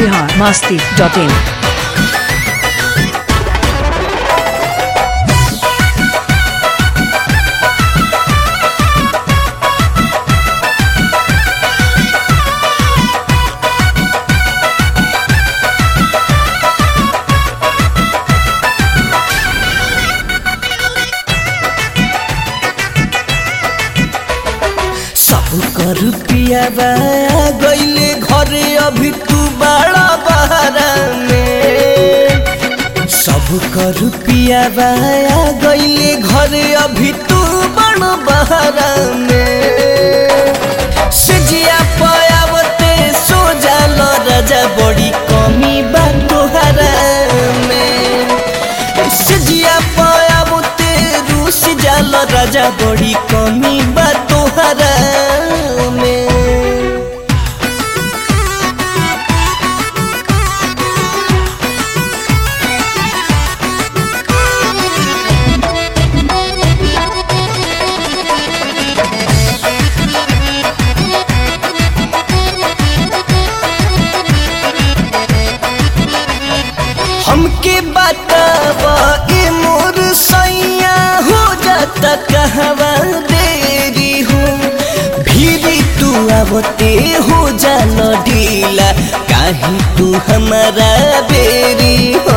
Bihar Masti dot in सब कर पियाबा गईले घरे अभी तू बड़ा बहरा में सब कर पियाबा गईले घरे अभी तू बड़ा बहरा में सजिया पयावते सो जाल राजा बड़ी कमी बा तोहरा में सजिया पयावते रूस जाल राजा बड़ी कमी बा तोहरा में हमके बतावा ए मोर सैया हो जाता कहवा देरी हो भीरी तू आवते हो जान ढीला काहे तू हमारा बेरी हो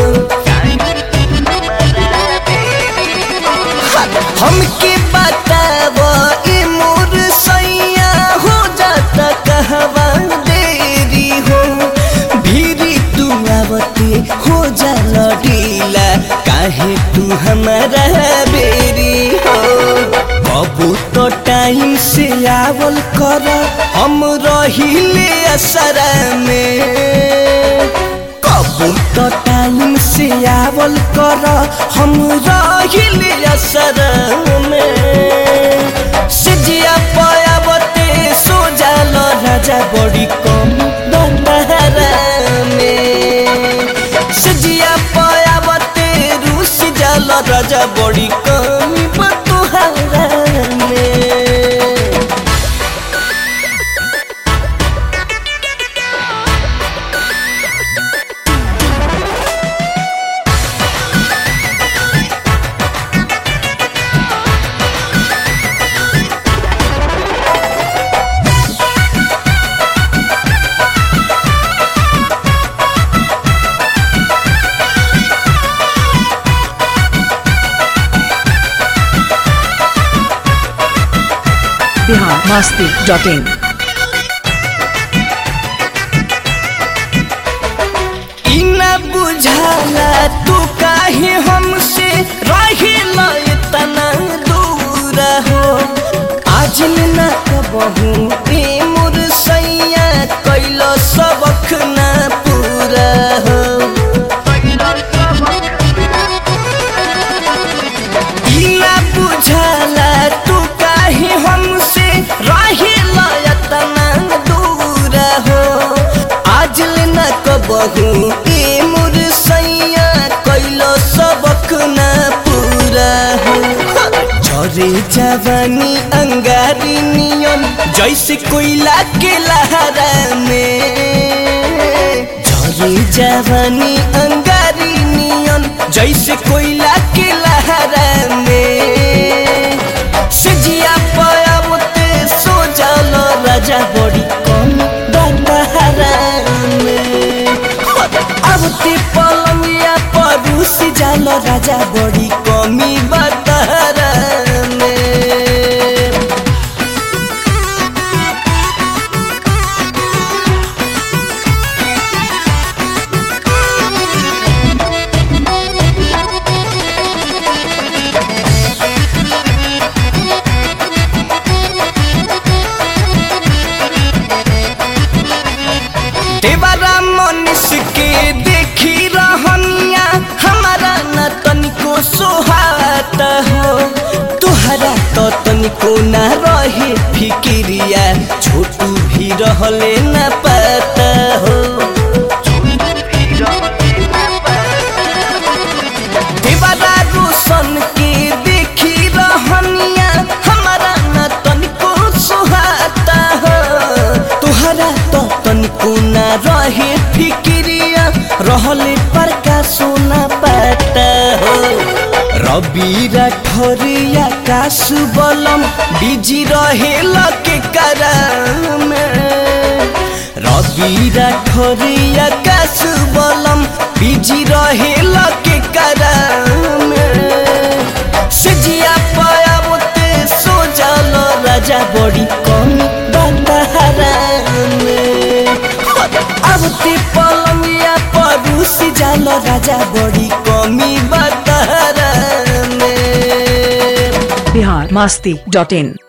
हमके बतावा ए मोर सैया हो जाता कहवा देरी हो भीरी तू आवते हो जाल ढीला काहे तू हमारा बेरी हो कबू तो टाइम से आवल कर हम रहिले असरा में कबू तो टाइम से आवल कर हम रहिले असर में सिजिया पयावते सो जाल राजा बड़ी कम दहरा में सिजिया पयावते रूस जाल राजा बड़ी कम बतोहरा में बिहार मस्ती डॉट इन ई न बुझाला तू काहे हमसे रहिला इतना दूर हो आज न कबहू ए मोर सैया कैलो सबक न पूरा हो ई न बुझाला तू काहे हमसे रहिला इतना दूर हो आज न कबहू ए मोर सैया कैलो सबक न पूरा हो झरे जवानी अंगारी नियन जैसे कोयला के लहरा में झरे जवानी अंगारी नियन जैसे कोयला के लहरा में सजिया पयावते सो जाल राजा बड़ी कम दहरा में आवते पलंगिया परूस जाल राजा बड़ी कमी बतहरा में देवरा मनुष्य के देखी रहनिया हमारा न तनिको सोहात हो तुहरा तो तनिको न रहे फिकिरिया छोटू भी रहले न पता हो देवरा रोशन के देखी रहनिया हमारा न तनिको सोहाता हो तुहरा तो तनिको न रहे रहले पर का सोना पाता हो रवि राठौरिया कासु बलम बिजी रहेला के करम रवि राठौरिया कासु बलम बिजी रहेला के करम सजिया पायाबते सो जाल राजा बड़ी कम बतहरा में अब ते पलंगिया परूस जाल राजा बड़ी कमी बतहरा में बिहार मस्ती डॉट इन